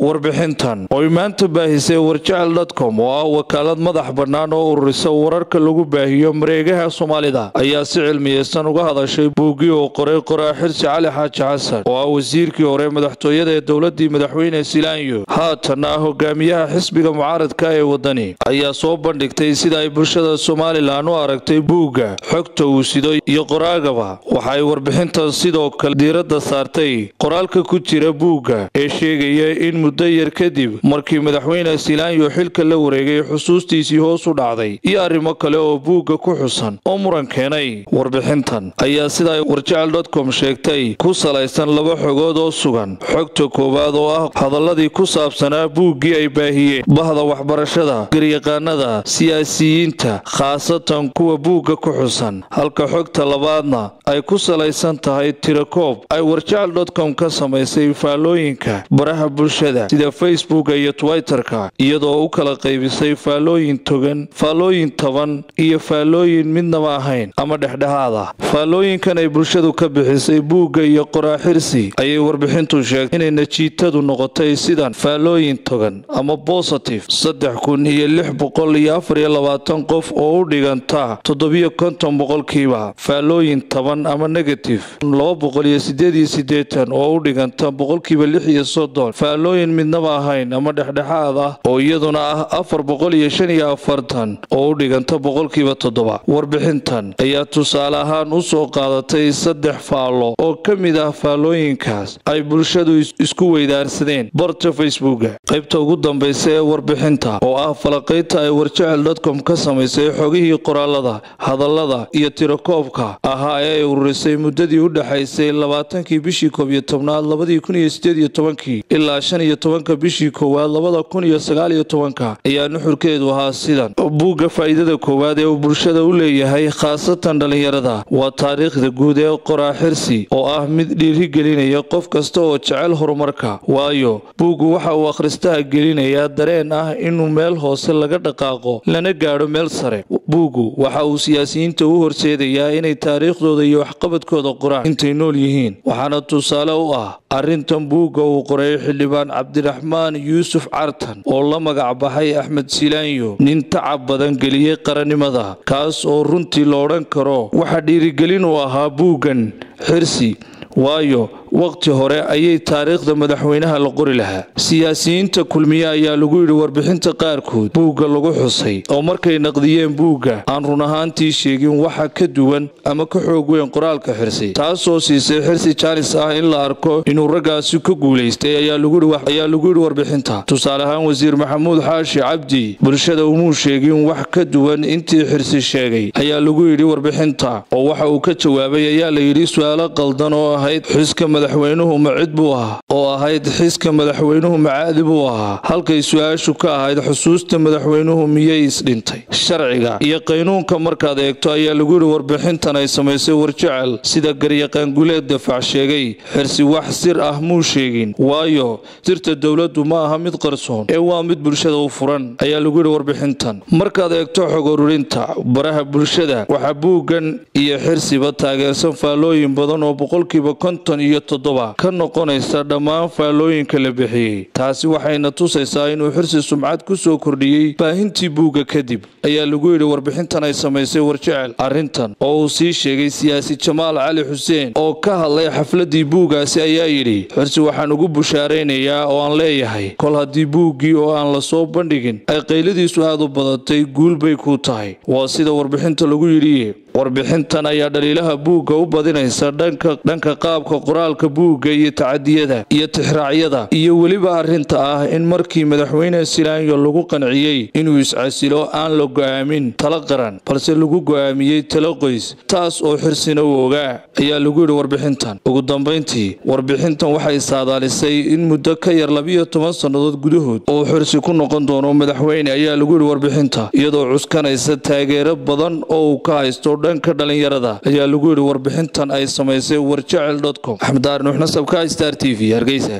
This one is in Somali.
warbixintan oy maanta baahisay warjecel dotcom oo ah wakaalad madax bannaan oo ururisa wararka lagu baahiyo mareegaha soomaalida ayaa si cilmiyeysan uga hadashay buuggii uu qoray qoraa xirsi cali xaaji xasan oo ah wasiirkii hore madaxtooyada ee dowladii madaxweyne silaanyo haatanna ah hogaamiyaha xisbiga mucaaradka ee wadani ayaa soo bandhigtay sida ay bulshada somalilan u aragtay buugga xogta uu sido iyo qoraagaba waxa ay warbixintan sidoo kale diiradda saartay qoraalka ku jira buugga ee sheegaya in muddo yar kadib markii madaxweyne silaanyo xilka la wareegay xusuustiisii hoos u dhacday iyo arrimo kale oo buugga ku xusan oo muran keenay warbixintan ayaa sida ay warjecel dotcom sheegtay ku salaysan laba xogood oo sugan xogta koowaad oo ah hadaladii ku saabsanaa buuggii ay baahiyeen bahda waxbarashada garyaqaanada siyaasiyiinta khaasatan kuwa buugga ku xusan halka xogta labaadna ay ku salaysan tahay tirakoob ay warjecel dotcom ka samaysay faallooyinka baraha bulshada sida facebooka iyo twitterka iyadoo u kala qaybisay faallooyin togan faallooyin taban iyo faallooyin midnaba ahayn ama dhexdhexaad ah faallooyinkan ay bulshadu ka bixisay buugga iyo qoraaxirsi ayay warbixintu sheegtay inay najiitadu noqotay sidan faallooyin togan ama bositive saddex kun iyo lix boqol iyo afar iyo labaatan qof oo u dhiganta toddobiyo konton boqolkiiba faallooyin taban ama negative laba boqol iyo sideed iyo sideetan oo u dhiganta boqolkiiba lix iyo soddon faallooyin midnaba ahayn ama dhexdhexaad ah oo iyaduna ah afar boqol iyo shan iyo afartan oo u dhiganta boqolkiiba toddoba warbixintan ayaa tusaale ahaan u soo qaadatay saddex faallo oo ka mid ah faallooyinkaas ay bulshadu isku weydaarsadeen barta facebooka qaybta ugu dambaysa ee warbixinta oo ah falaqaynta ay warjecel dotcom ka samaysay xogihii qoraalada hadallada iyo tirakoobka ahaa ee ay ururisay muddadii u dhexaysay labaatankii bishii koob iyo tobnaad labadii kun iyo sideed iyo tobankii ilaa shan iyo tobanka bishii koowaad labada kun iyo sagaal iyo tobanka ayaa nuxurkeedu ahaa sidan buugga faa'iidada koowaad ee uu bulshada u leeyahay khaasatan dhallinyarada waa taariikhda guud ee qoraaxirsi oo ah mid dhiirigelinaya qof kasta oo jecel horumarka waayo buuggu waxa uu akhristaha gelinayaa dareen ah inuu meel hoose laga dhaqaaqo lana gaadho meel sare buuggu waxa uu siyaasiyiinta u horseedayaa inay taariikhdooda iyo waxqabadkooda qoraan intay nool yihiin waxaana tusaale u ah arrintan buugga uu qoray xildhibaan cabdiraxmaan yuusuf cartan oo la magac baxay axmed silaanyo nin tacab badan geliyey qarannimada kaas oo runtii la odhan karo waxa dhiirigelin u ahaa buuggan xirsi waayo wakhti hore ayay taariikhda madaxweynaha la qori lahaa siyaasiyiinta kulmiye ayaa lagu yidhi warbixinta qaarkood buugga lagu xusay oo markay naqdiyeen buugga aan run ahaantii sheegin waxa ka duwan ama ka xoog weyn qoraalka xirsi taasoo siisay xirsi jaanis ah in la arko inuu raggaasi ka guulaystay ayaa lagu yidhi warbixinta tusaale ahaan wasiir maxamuud xaashi cabdi bulshada umuu sheegin wax ka duwan intii xirsi sheegay ayaa lagu yidhi warbixinta oo waxa uu ka jawaabay ayaa la yidhi su-aalo qaldan oo ahayd xuska madaxweynuhu macid buu ahaa oo ahayd xiska madaxweynuhu macaadi buu ahaa halkay su-aashu ka ahayd xusuusta madaxweynuhu miyay isdhintay sharciga iyo qaynuunka markaad eegto ayaa lagu yidhi warbixintan ay samaysay warjecel sida garyaqaanguleed dafac sheegay xirsi wax sir ah muu sheegin waayo sirta dowladdu ma aha mid qarsoon ee waa mid bulshada u furan ayaa lagu yidhi warbixintan markaad eegto xog ururinta baraha bulshada waxaa buuggan iyo xirsiba taageersan faallooyin badan oo boqolkiiba konton iyo toddoba ka noqonaysa dhammaan faallooyinka la bixiyey taasi waxayna tusaysaa inuu xirsi sumcad ku soo kordhiyey baahintii buugga kadib ayaa lagu yidhi warbixintan ay samaysay warjecel arrintan oo uu sii sheegay siyaasi jamaal cali xuseen oo ka hadlay xafladii buuggaasi ayaa yidhi xirsi waxaan ugu bushaaraynayaa oo aan leeyahay kol haddii buuggii oo aan la soo bandhigin ay qayladiisu aad u badatay guul bay ku tahay waa sida warbixinta lagu yidhi warbixintan ayaa dhaliilaha buugga u badinaysa dhanka qaabka qoraalka buugga iyo tacadiyada iyo tixraacyada iyo weliba arrinta ah in markii madaxweyne silaanyo lagu qanciyey inuu iscasilo aan la go'aamin talo qaran balse lagu go'aamiyey talo qoys taas oo xirsina uu ogaa ayaa lagu yidhi warbixintan ugu dambayntii warbixintan waxay saadaalisay in muddo ka yar labiyo toban sannadood gudahood oo xirsi ku noqon doono madaxweyne ayaa lagu yidhi warbixinta iyadoo cuskanaysa taageero badan oo uu ka haysto dhanka dhalinyarada ayaa lagu yidhi warbixintan ay samaysay warjecel dotcom axmed daar nuux nasabka star t v hargeysa